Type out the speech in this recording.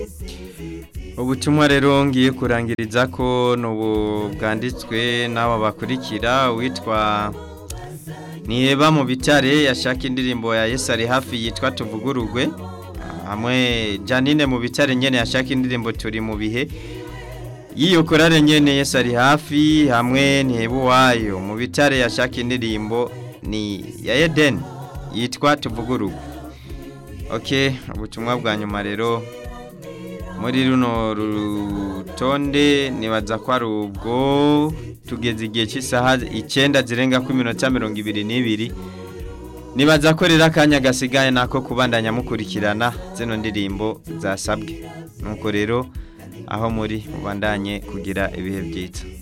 ubutumwa rero ngiye kurangiriza ko nubu bwanditswe n'abo bakurikira witwa niheba mu bitare yashaka indirimbo ya Yesu ari hafi yitwa tuvugurugwe hamwe Janine mu bitare nyene yashaka indirimbo turi mu bihe yiyo korale nyene Yesu ari hafi hamwe niheba wayo mu bitare yashaka indirimbo ni ya Eden yitwa tuvugurugwe okay ubutumwa bwa nyuma rero muri runo rutonde nibaza ko ari ubwo tugeze igihe cy'isaha icyenda zirenga ku minota mirongo ibiri n'ibiri nibaza ko rero akanya gasigaye nako kubandanya mukurikirana zino ndirimbo zasabwe nuko rero aho muri mubandanye kugira ibihe byiza